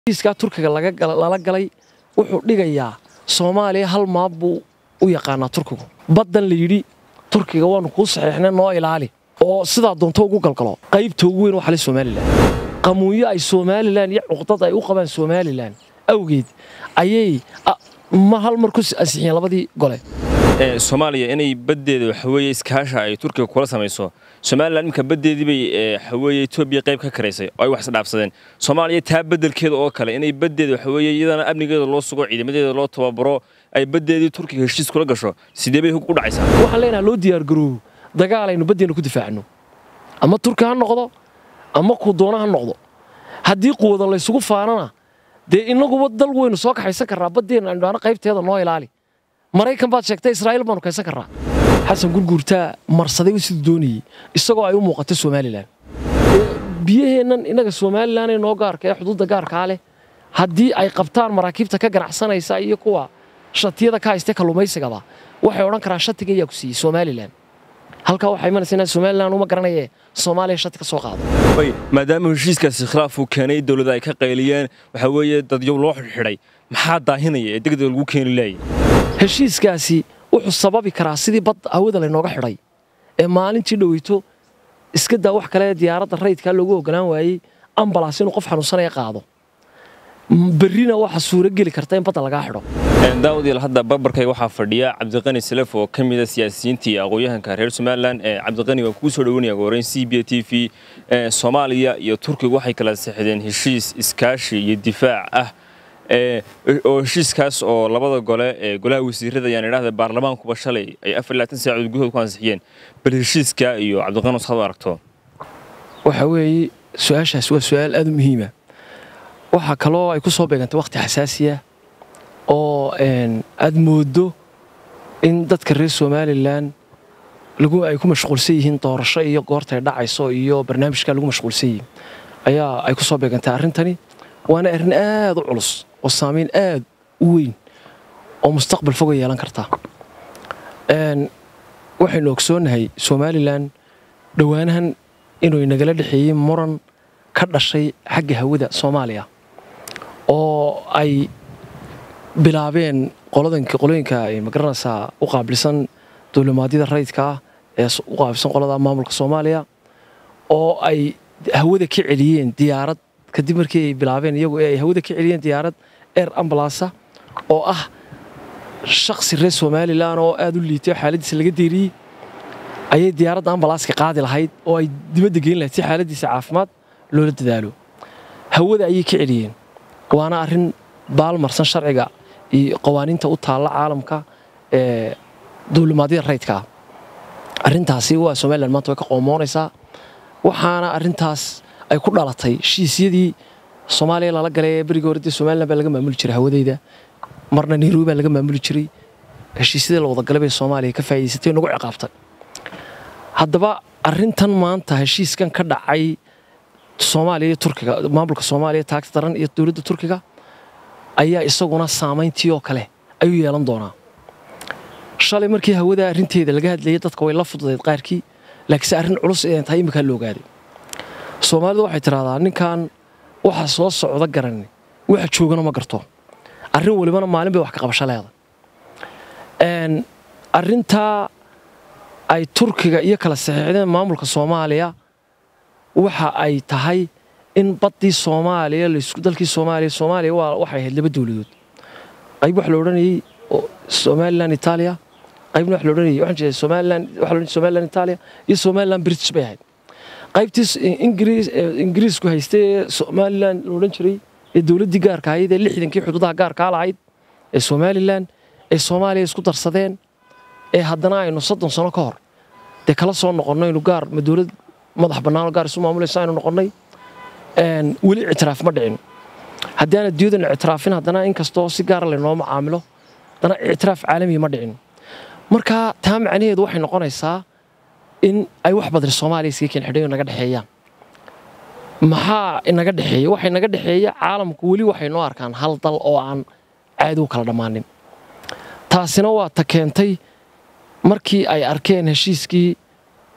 heshiiskaa turkiga lala galay wuxuu dhigayaa soomaaliya hal maab buu u yaqaanaa turkigu baddan la yidhi turkiga waannu kuu saxiixnay noo ilaali oo sidaa doonto ugu galgalo qaybta ugu weyn waxale somalilan qamuunyo ay somalilan iyo cuqdad ay u qabaan somalilan awgeed ayay ma hal mar ku ansixiyeen labadii gole soomaaliya inay baddeeda waxaweeye iskaasha ay turkiga kula samayso somalilan iminka baddeedii bay waxaweeye etoobiya qayb ka karaysay oo ay wax isdhaafsadeen soomaaliya taa beddelkeeda oo kale inay baddeeda waxaweeye iyadana amnigeeda loo sugo ciidamadeeda loo tababaro ay baddeedii turkiga heshiis kula gasho sidee bay u dhacaysaa waxaan leenaha loo diyaargaroobo dagaalaynu baddeena ku difaacno ama turki ha noqdo ama kuu doona ha noqdo haddii quwada laysugu faanana dee inaguba dal weynu soo kaxaysan karraa baddeenna aynu dhaano qaybteeda noo ilaali maraykan baad sheegtay israa'iil baanu kaysan karraa xasan gurguurtaa marsaday siduu doonayey isagoo ay u muuqato somalilan biyaheennan innaga somalilan ee noo gaarka ee xuduudda gaarkaa leh haddii ay qabtaan maraakiibta ka ganacsanaysa iyo kuwa shatiyada ka haystee kalluumaysigaba waxay odhan karaan shatiga ayaa ku siiyey somalilan halkaa waxaa imanaysa inaan somalilan uma garanaye soomaaliya shati ka soo qaado maadaama heshiiskaasi khilaaf uu keenay dowladda ay ka qayliyeen waxaa weeye dadyow loo xidhxidhay maxaa daahinaya ee degdeg lagu keeni laayay heshiiskaasi wuxuu sababi karaa sidii bad hawada laynooga xidhay ee maalintii dhoweyto iska daa wax kale diyaaradda rayidkaa loogu ogolaan waayey ambalaas inuu qof xanuunsanaya qaado berrina waxaa suurogeli karta in badda lagaa xidho daawadiil hadda barbarkayga waxaa fadhiya cabdiqani salaf oo ka mida siyaasiyiintii aqoon-yahanka reer somalilan cabdiqani waa kugu soo dhaweynaya goreyn c b t v soomaaliya iyo turkiga waxay kala sixdeen heshiis iskaashi iyo difaac ah oo heshiiskaas oo labada gole ee golaha wasiirada ayaan idhahda baarlamaankuba shalay ay afar labaatan saacadood gudahood ku ansixiyeen bal heshiiska iyo cabdiqani saad u aragto waxa weeye su-aashaas waa su-aal aad u muhiima waxaa kaloo ay ku soo beegantay wakhti xasaasiya oo aad mooddo in dadka reer somalilan ay ku mashquulsan yihiin doorasho iyo goortay dhacayso iyo barnaamijka lagu mashquulsan yihiin ayaa ay ku soo beegantay arrintani waana arrin aad u culus oo saamayn aad u weyn oo mustaqbal foga yeelan karta waxaynu ogsoonnahay somalilan dhowaanahan inuu nagala dhexeeyey muran ka dhashay xagga hawada soomaaliya oo ay bilaabeen qolooyinka magaranaysaa u qaabilsan duulimaadyada rayidka ah ee u qaabilsan qolada maamulka soomaaliya oo ay hawada ka celiyeen diyaarad kadib markii ay bilaabeen iyagu ee ay hawada ka celiyeen diyaarad air ambalasa oo ah shakhsi reer somalilan oo aad u liitay oo xaaladiisa laga deeriyey ayay diyaaradda ambalaaska qaadi lahayd oo ay dibadda geyn lahayd si xaaladiisa caafimaad loola dadaalo hawada ayay ka celiyeen waana arrin baalmarsan sharciga iyo qawaaniinta u taalla caalamka ee duulimaadyada rayidka ah arrintaasi waa somalilan maanta way ka qoomoonaysaa waxaana arrintaas ay ku dhalatay heshiisyadii soomaaliya lala galay ee berigii hore dee somalilan baa laga maamuli jiray hawadayda marna nairobi baa laga maamuli jiray heshiisyadii la wadagalay bay soomaaliya ka faa'iidaysatay nagu ciqaabtay haddaba arrintan maanta heshiiskan ka dhacay soomaaliya iyo turkiga maamulka soomaaliya taagta daran iyo dowladda turkiga ayaa isaguna saamayntii oo kale ayuu yeelan doonaa shalay markii hawada arrinteeda laga hadlayay dadka way la fududayd qaarkii laakiinse arrin culus inay tahay imminkaa la ogaaday soomaalidu waxay tidhahdaa ninkan waxa soo socda garani waxa joogana ma garto arrin walibana maalin bay wax ka qabasho leedahay arrintaa ay turkiga iyo kala saxiixdeen maamulka soomaaliya waxa ay tahay in baddii soomaaliya dalkii soomaaliya soomaaliya waxay ahayd laba dowladood qayb waxa la odhanayey somalilan itaaliya qaybna waxa la odhanayey waxaan jeedaa somalilan waxa la odhanayey somalilan itaaliya iyo somalilan british bay ahayd qaybtii ingiriis ingiriisku haystay ee somalilan la odhan jiray ee dowladdii gaarka ahayd ee lixdankii xuduudaha gaarkaa lahayd ee somalilan ee soomaaliya isku darsadeen ee haddana aynu soddon sano ka hor dee kala soo noqonno aynu gaar ma dowlad madax bannaanoo gaar isu maamulaysa aynu noqonnay weli ictiraaf ma dhicin haddii aan adduunyadana ictiraafin haddana inkastoo si gaara laynoo macaamilo haddana ictiraaf caalamiya ma dhicin marka taa macnaheedu waxay noqonaysaa in ay wax badri soomaaliya iskaga keen xidhayo naga dhexeeyaan maxaa inaga dhexeeya waxa inaga dhexeeya caalamku weli waxay noo arkaan hal dal oo aan caadi u kala dhammaanin taasina waa ta keentay markii ay arkeen heshiiskii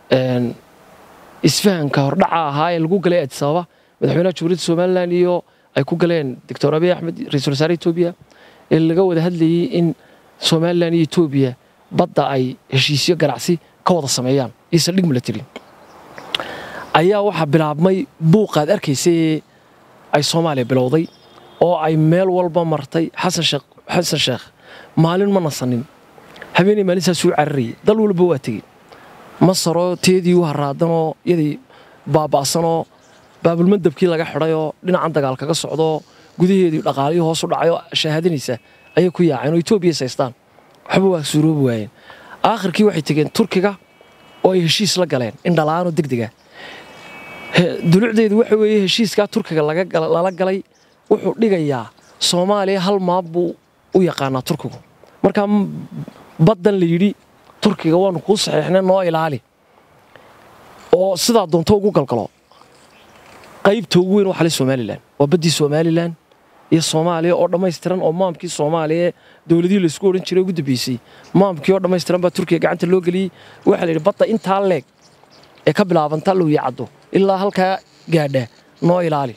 isfahanka hordhaca ahaa ee lagu galay adisababa madaxweynaha jamhuuriyadda somalilan iyo ay ku galeen doctor abiy axmed ra-iisul wasaare etoobiya ee laga wada hadlayey in somalilan iyo etoobiya badda ay heshiisyo ganacsi ka wada sameeyaan iyo saldhig milatary ayaa waxaa bilaabmay buuqaad arkaysay ay soomaaliya bilowday oo ay meel walba martay xasan sheekh xasan sheekh maalin ma nasanin habeenay maalintaasuu cararayay dal walba waa tegey masaroo teedii u haraadanoo yadii baaba'sanoo baabulmadabkii laga xidhayoo dhinacan dagaal kaga socdoo gudaheedii dhaqaalihii hoos u dhacayoo shahaadanaysa ayay ku yaaceen oo etoobiya saystaan waxba waa suuroobi waayeen aakhirkii waxay tegeen turkiga oo ay heshiis la galeen indhala'aanoo degdega dulucdeedu waxa weeye heshiiskaa turkiga lala galay wuxuu dhigayaa soomaaliya hal maab buu u yaqaanaa turkigu markaa baddan la yidhi turkiga waanu kuu saxiixnay noo ilaali oo sidaa doonto ugu galgalo qaybta ugu weyn waa xalay somalilan waa baddii somalilan iyo soomaaliya oo dhammaystiran oo maamkii soomaaliya dowladihii laysku odhan jiray ugu dambeysay maamkii oo dhammaystiran baa turkiga gacanta loo geliyey waxaa la yidhi badda intaa leeg ee ka bilaabanta lowiya caddo ilaa halkaa gaadha noo ilaali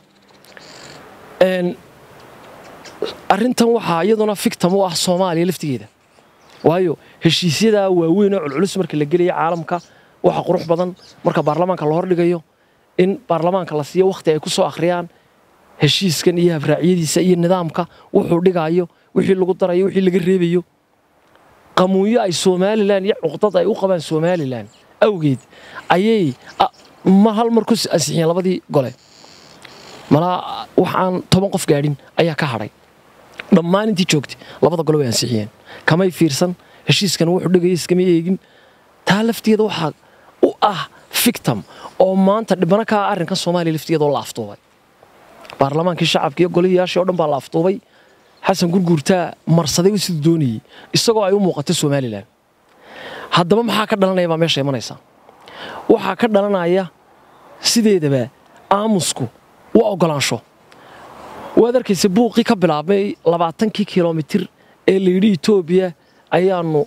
arrintan waxaa iyaduna fictam u ah soomaaliya laftigeeda waayo heshiisyadaa waaweyn oo culculus marka la gelaya caalamka waxa qurux badan marka baarlamaanka la hordhigayo in baarlamaanka la siiyo wakhti ay ku soo akhriyaan heshiiskan iyo habraacyadiisa iyo nidaamka wuxuu dhigaayo wixii lagu darayo wixii laga reebayo qamuunyo ay somalilan iyo cuqdad ay u qabaan somalilan awgeed ayay ma hal mar ku ansixiyeen labadii gole malaa wax aan toban qof gaadhin ayaa ka hadhay dhammaan intii joogtay labada gole way ansixiyeen kamay fiirsan heshiiskan wuxuu dhigaya iskama eegin taa lafteeda waxaa u ah fictam oo maanta dhibano kaa arrinkan soomaaliya lafteeda oo la aftuubay baarlamaankii shacabka iyo goliyayaashii o dhan baa la aftuubay xasan gurguurtaa marsaday siduu doonayey isagoo ay u muuqato somalilan haddaba maxaa ka dhalanaya baa meesha imanaysa waxaa ka dhalanaya sideedaba aamusku waa oggolaansho waad arkaysa buuqii ka bilaabmay labaatankii kilomitir ee layidhi etoobiya ayaannu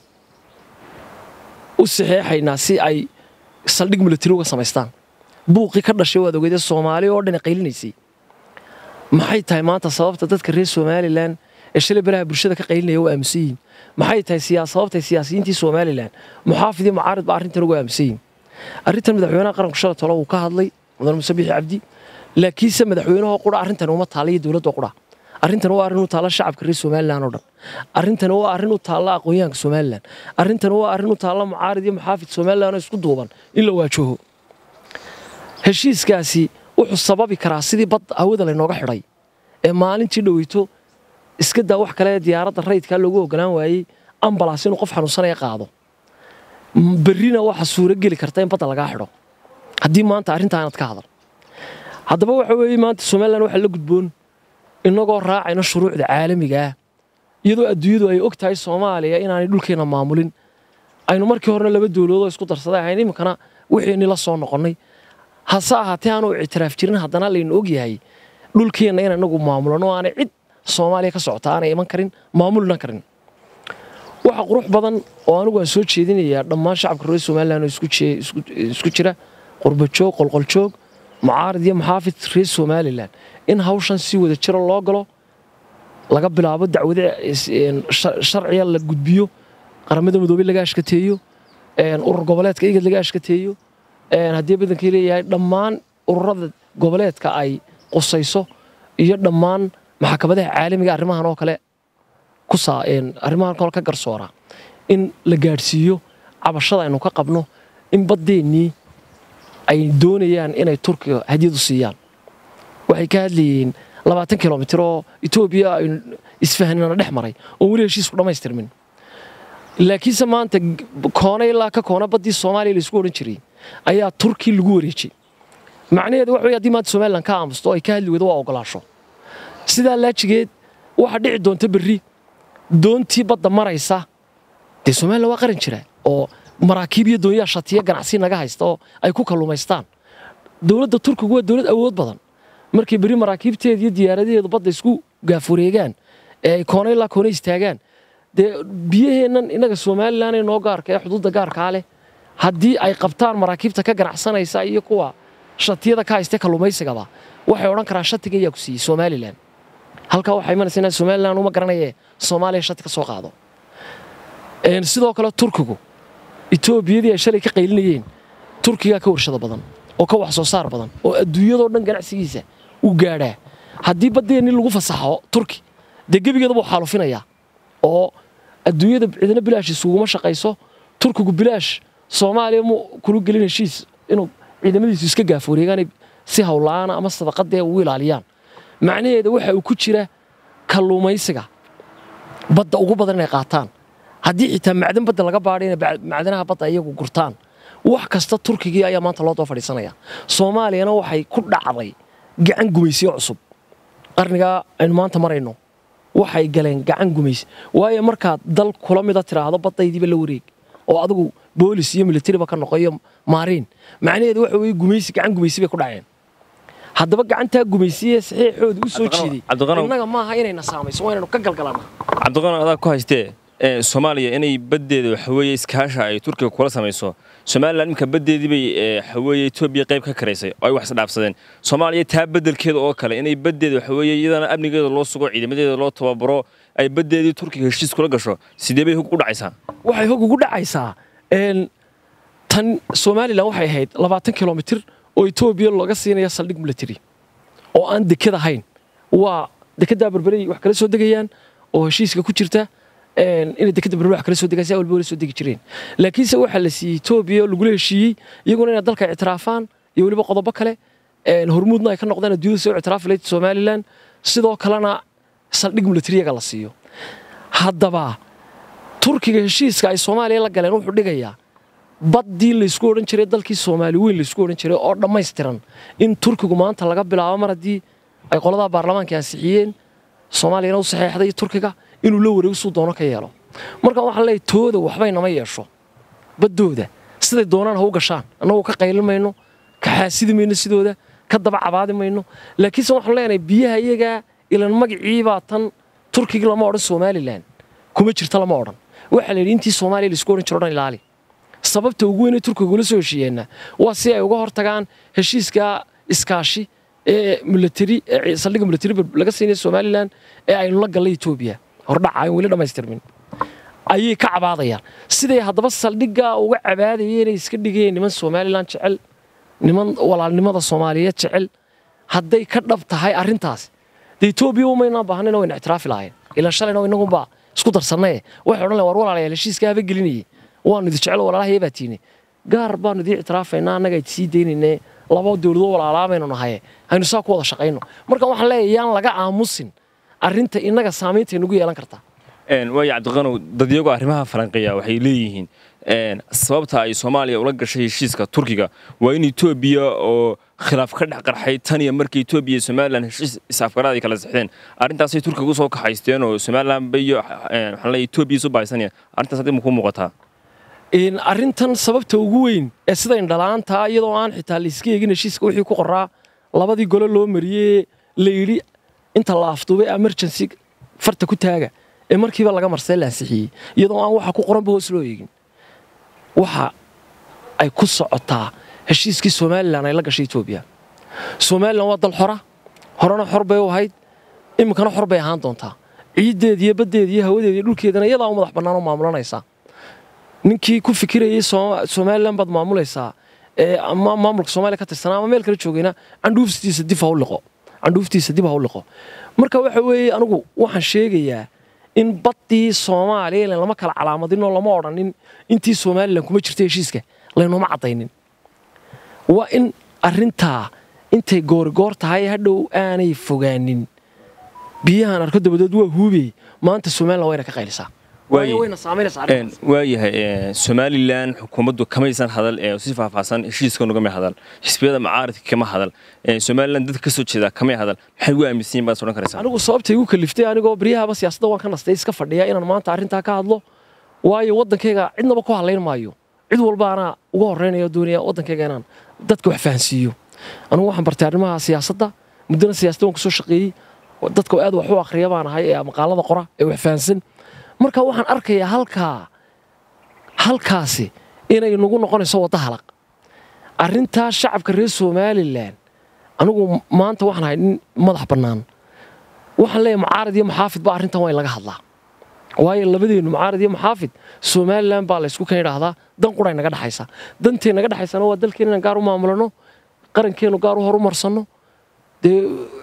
u saxeexaynaa si ay saldhig milatari uga samaystaan buuqii ka dhashay waad ogeedee soomaaliya oo dhani qaylinaysay maxay tahay maanta sababta dadka reer somalilan ee shalay baraha bulshada ka qaylinaya u aaminsan yihiin maxay tahay sababtay siyaasiyiintii somalilan muxaafidii mucaarid ba arrintan ugu aaminsan yihiin arrintan madaxweynaha qaranku shala tolo wuu ka hadlay mudan muse bixi cabdi laakiinse madaxweynahoo qura arrintan uma taalla iyo dowladda qura arrintan waa arrin u taalla shacabka reer somalilan oo dhan arrintan waa arrin u taalla aqoonyahanka somalilan arrintan waa arrin u taalla mucaarid iyo muxaafid somalilan oo isku duuban in la waajaho heshiiskaasi wuxuu sababi karaa sidii bad hawada laynooga xidhay ee maalintii dhoweyto iska daa wax kale diyaaradda rayidkaa loogu ogolaan waayey ambalaas inuu qof xanuunsanaya qaado berrina waxa suuro geli karta in badda lagaa xidho haddii maanta arrintaa inaad ka hadal haddaba waxa weeye maanta somalilan waxaa la gudboon innagoo raacayna shuruucda caalamigaah iyadoo adduunyadu ay og tahay soomaaliya inaanay dhulkeenna maamulin aynu markii horena laba dowladoodoo isku darsaday ahayn iminkana wixiini la soo noqonnay hase ahaatee aanu ictiraaf jirin haddana laynu og yahay dhulkeenna in inagu maamulano aanay cid soomaaliya ka socota aanay iman karin maamulina karin waxa qurux badan oo anigu aan soo jeedinayaa dhammaan shacabka reer somalilan oo isku jira qurbajoog qolqoljoog mucaarid iyo muxaafid reer somalilan in hawshan si wada jira loo galo laga bilaabo dacwade sharciga la gudbiyo qaramada midoobey laga ashkateeyo urur goboleedka igad laga ashkateeyo haddii badankii leeyahay dhammaan ururada goboleedka ay qusayso iyo dhammaan maxkamadaha caalamiga arrimahan oo kale arrimahan kale ka garsoora in la gaadhsiiyo cabashada aynu ka qabno in baddeennii ay doonayaan inay turkiga hadiyadu siiyaan waxay ka hadlayeen labaatan kilomitir oo etoobiya aynu isfahanina dhex maray oon weli heshiisku dhammaystirmin laakiinse maanta koona ilaa ka koona baddii soomaaliya laysku odhan jiray ayaa turki lagu wareejay macnaheedu waxa wey haddii maanta somalilan ka aamusto ay ka hadli weydo waa ogolaasho sidaa laajigeed waxaa dhici doonta berri doontii badda maraysa dee somalilan waa qaran jira oo maraakiib iyo doonyaha shatiya ganacsi naga haysta oo ay ku kalluumaystaan dowladda turkigu waa dowlad awood badan markay berri maraakiibteeda iyo diyaaradaheedu badda isku gaafureegaan ee ay koona ilaa koona istaagaan dee biyaheennan innaga somalilan ee noo gaarka ee xuduudda gaarkaa leh haddii ay qabtaan maraakiibta ka ganacsanaysa iyo kuwa shatiyada ka haystee kalluumaysigaba waxay odhan karaan shatiga ayaa ku siiyey somalilan halkaa waxaa imanaysa inaan somalilan uma garanaye soomaaliya shati ka soo qaado sidoo kale turkigu etoobiyadii ay shalay ka qaylinayeen turkigaa ka warshado badan oo ka wax soo saar badan oo adduunyadoo dhan ganacsigiisa uu gaadhaa haddii baddeenni lagu fasaxo turki dee gebigeedabuu xaalufinayaa oo adduunyada cidina bilaash isuguma shaqayso turkigu bilaash soomaaliya mu kula gelin heshiis inuu ciidamadiisu iska gaaforeegaanay si howla'aana ama sadaqadee ugu ilaaliyaan macnaheeda waxa uu ku jira kalluumaysiga badda ugu badan inay qaataan haddii xitaa macdan badda laga baadhay inay macdanaha badda iyagu gurtaan wax kasta turkigii ayaa maanta loo daba fadhiisanaya soomaaliyana waxay ku dhacday gacan gumaysiyo cusub qarnigaa aynu maanta marayno waxay galeen gacan gumaysi waayo markaad dal kula mida tidhaahdo baddaydiiba la wareeg oo adigu boolis iyo militariba ka noqo iyo maariin macnaheedu waxa weye gumaysi gacan gumaysi bay ku dhaceen haddaba gacantaa gumaysiye saxiixooda u soo jeeday innaga maaha inayna saamayso waa inaynu ka galgalanaa cabdiqano adaa ku haystee soomaaliya inay baddeeda waxaweeye iskaasha ay turkiga kula samayso somalilan iminka baddeedii bay waxaweeye etoobiya qayb ka karaysay oo ay wax isdhaafsadeen soomaaliya taa beddelkeeda oo kale inay baddeeda waxaweeye iyadana amnigeeda loo sugo ciidamadeeda loo tababaro ay baddeedii turkiga heshiis kula gasho sidee bay hog ugu dhacaysaa waxay hog ugu dhacaysaa tan somalilan waxay ahayd labaatan kilomitir oo etoobiya looga siinaya saldhig military oo aan deked ahayn waa dekeddaa berberay wax kala soo degayaan oo heshiiska ku jirta inay dekeda berber wax kala soo degaan si walba wala soo degi jireen laakiinse waxaa la siiyey etoobiya oo lagula heshiiyey iyaguna inay dalka ictiraafaan iyo weliba qodobo kale hormuudna ay ka noqdaan adduunyada soo ictiraafi lahayd somalilan sidoo kalena saldhig militariyaga la siiyo haddaba turkiga heshiiska ay soomaaliya la galeen wuxuu dhigayaa baddii laysku odhan jiray dalkii soomaali weyn laysku odhan jiray oo dhammaystiran in turkigu maanta laga bilaabo mar haddii ay qoladaa baarlamaanka ansixiyeen soomaaliyana u saxeexday turkiga inuu la wareego suu doono ka yeelo marka waxaan leeyahay tooda waxbay nama yeesho baddooda siday doonaan ha u gashaan annagoo ka qaylin mayno ka xaasidi mayno sidooda ka daba cabaadi mayno laakiinse waxaan leenahay biyaha iyagaa ilan magaciibaa tan turkiga lama odhan somalilan kuma jirta lama odhan waxaa la yidhi intii soomaaliya laisku odhan jiro o dhan ilaali sababta ugu weynay turkiga ula soo heshiiyeenna waa si ay uga hortagaan heshiiska iskaashi ee militari saldhigga militari laga siinaya somalilan ee aynu la gallay etoobiya hordhaca aan weli dhammaystirmin ayay ka cabaadayaan siday haddaba saldhiggaa uga cabaadayeen inay iska dhigayeen niman somalilan jecel niman walaalnimada soomaaliyeed jecel hadday ka dhab tahay arrintaas dee etoobiya umaynaan baahnayna wayna ictiraafi lahayn ilaan shalayna inagunbaa isku darsannaye waxay odhan lahen war walaalayaal heshiiska haba gelinayay waanu idi jecel walaalaha baa tiine gaar baanu idii ictiraafaynaa annaga id sii daynayne laba dowladoo walaalaabaynu nahaye aynu saa ku wada shaqayno marka waxaan leeyahay yaan laga aamusin arrinta innaga saamaynta nagu yeelan kartaa waayo cabdiqanow dadyagoo arrimaha falanqeeya waxay leeyihiin sababta ay soomaaliya ula gashay heshiiska turkiga waa in etoobiya oo khilaaf ka dhex qarxay tan iyo markii etoobiya iyo somalilan heshiis is-afgaraad ay kala sexdeen arrintaasay turkiga usoo kaxaysteen oo somalilan iyo waxaan leeyahay etoobiya isu baaysanaya arrintaas haddii ma kuu muuqataa arrintan sababta ugu weyn ee sida indhalaantaa iyadoo aan xitaa layska eegin heshiiska wixii ku qoraa labadii gole loo mariyey la yidhi inta la afduubay emergency farta ku taaga ee markiiba laga marsay la ansixiyey iyadoo aan waxa ku qoranba hoos loo eegin waxa ay ku socotaa heshiiskii somalilan ay la gashay etoobiya somalilan waa dal xora horena xor bay u ahayd iminkana xor bay ahaan doontaa ciiddeeda iyo baddeeda iyo hawadeeda iyo dhulkeedana iyadaa u madax bannaan oo maamulanaysaa ninkii ku fikirayay somalilan baad maamulaysaa ama maamulka soomaaliya ka tirsanaa ama meel kale joogayna candhuuftiisa dib ha u liqo candhuuftiisa dib ha u liqo marka waxa weeye anigu waxaan sheegayaa in baddii soomaaliya ilan lama kala calaamadin oo lama odhanin intii somalilan kuma jirta heshiiska laynooma caddaynin waa in arrintaa intay goorigoor tahay hadhow aanay fogaanin biyahan arko dabadeed waa huubey maanta somalilan wayna ka qaylisaa waayahay somalilan xukuumaddu kamaysan hadal si faahfaahsan heshiiska ugama hadal xisbiyada macaaridka kama hadal somalilan dadka ka soo jeeda kamay hadal maxay ugu aaminsan yihin baad odhan karaysaa anigu sababtay igu kaliftay anigoo baryahaba siyaasadda waan ka nastay iska fadhiya inaan maanta arrintaa ka hadlo waayo waddankayga cidnaba ku hadlayn maayo cid walba anaa uga horreynaya doonaya waddankayga inaan dadka wax fahansiiyo anigu waxaan bartay arrimaha siyaasadda muddana siyaasadda waan kasoo shaqeeyey dadka aad wax u akhriya baan ahay ee maqaalada qora ee wax fahansan marka waxaan arkayaa halkaa halkaasi inay nagu noqonayso wadda halaq arrintaa shacabka reer somalilan anigu maanta waxaan ahay nin madax bannaan waxaan leeyahay mucaarad iyo maxaafid ba arrintan waa in laga hadlaa waayo labadeennu mucaarad iyo maxaafid somalilan baa laysku kan idhaahdaa dan quray naga dhexaysa dantee naga dhexaysana waa dalkeen inaan gaar u maamulano qarankeennu gaar u horumarsano dee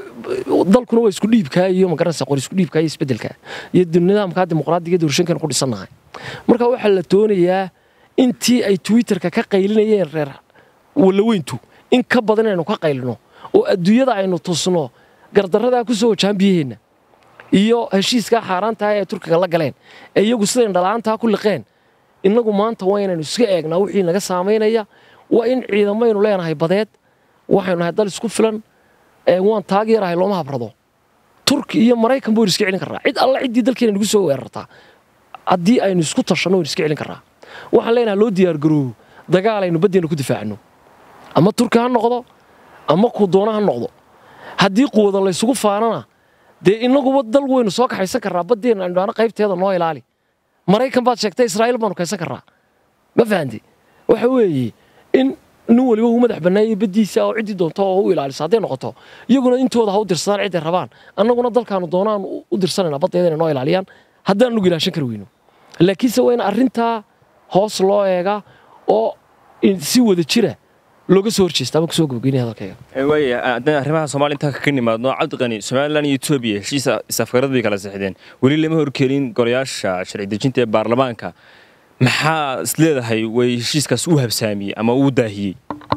dalkuna waa isku dhiibkaa iyo magaranaysa qor isku dhiibkaa iyo isbeddelkaa iyo nidaamkaa dimuqraadiga doorashankan ku dhisannahay marka waxaa la doonayaa intii ay twitterka ka qaylinayeen reer walaweyntu in ka badan inaynu ka qaylino oo adduunyada aynu tusno gardarradaa ku soo wajahan biyaheenna iyo heshiiskaa xaaraantaha ee turkiga la galeen ee iyagu sidayn dhalaantaa ku liqeen innagu maanta waa inaynu iska eegnaa wixii naga saamaynaya waa in ciidamaynu leenahay badeed waxaynu nahay dal isku filan waan taageerahay looma habrado turki iyo maraykan baynu iska celin karraa cid alla ciddii dalkeena nagu soo weerartaa haddii aynu isku tashanno waynu iska celin karraa waxaan leenahay loo diyaargaroobo dagaal aynu baddeena ku difaacno ama turki ha noqdo ama kuu doona ha noqdo haddii quwada laysugu faanana dee innaguba dal weynu soo kaxaysan karraa baddeena aynu dhaana qaybteeda noo ilaali maraykan baad sheegtay israa'iil baanu kaysan karraa ma fahanti waxa weeye in nin waliba uu madax bannaayay baddiisa oo ciddii doonto oo u ilaalisa hadday noqoto iyaguna intooda ha u dirsadaan cidday rabaan annaguna dalkaanu doonaan u dirsanayna baddeeda inay noo ilaaliyaan haddaan nugu ilaashan kari weyno laakiinse waa in arrintaa hoos loo eegaa oo si wada jira looga soo horjeesta ama kusoo gabagaynaya hadalkayga waaya haddana arrimaha soomaaliya intaan ka nimaadno cabdiqani somalilan iyo etoobiya heshiisa isafgarad bay kala sixdeen weli lama horkelin golayaasha sharci dejinta ee baarlamaanka maxaa is leedahay way heshiiskaas u habsaamiyey ama uu daahiyey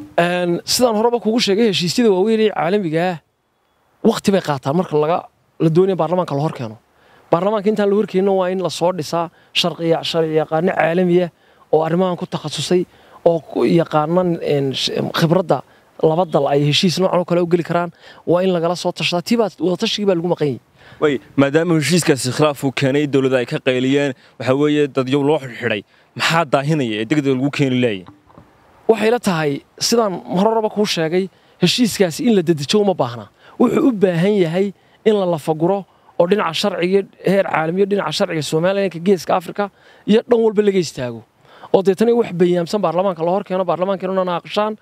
sidaan horeba kugu sheegay heshiisyada waaweyn ee caalamigaah wakhti bay qaataan marka laga la doonaya baarlamaanka la hor keeno baarlamaanka intaan la horkeenno waa in lasoo dhisaa sharci yaqaano caalamiya oo arrimahan ku takhasusay oo yaqaana khibradda laba dal ay heshiis noocan oo kale u geli karaan waa in lagala soo tashadaa tiibaa wadatashigai baa lagu maqan yahay way maadaama heshiiskaasi khilaaf uu keenay dowladda ay ka qayliyeen waxaa weeye dadyow loo xidhxidhay maxaa daahinaya ee degdeg lagu keeni laayay waxay la tahay sidaan hororaba kuu sheegay heshiiskaasi in la dedejo uma baahna wuxuu u baahan yahay in la lafaguro oo dhinaca sharciga heer caalamiyo dhinaca sharciga somalilanka geeska afrika iyo dhan walba laga istaago oo deetana wax bayaamsan baarlamaanka la hor keeno baarlamaankeennuna naaqashaan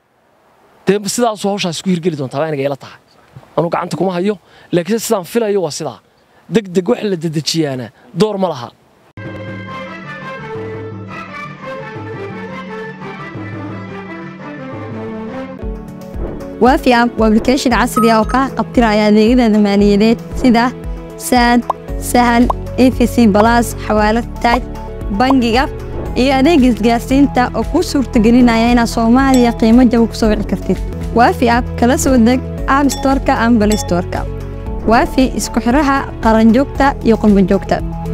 dee sidaasuu hawshaasi ku hirgeli doontaa baa aniga ila tahay anuu gacanta kuma hayo laakiinse sidaan filayo waa sidaa deg deg wax la dedejiyaana door ma laha waafi app waa application casri ah oo kaa qabtiraya adeegyada maaliyadeed sida saad sahal efc balas xawaalad taaj bangiga iyo adeega isgaarsiinta oo kuu suurtagelinaya inaad soomaaliya qiimo jaba ku soo wici kartid waafi app kala soo deg app storka ama balay storka waafi isku xidhaha qaranjoogta iyo qurbanjoogta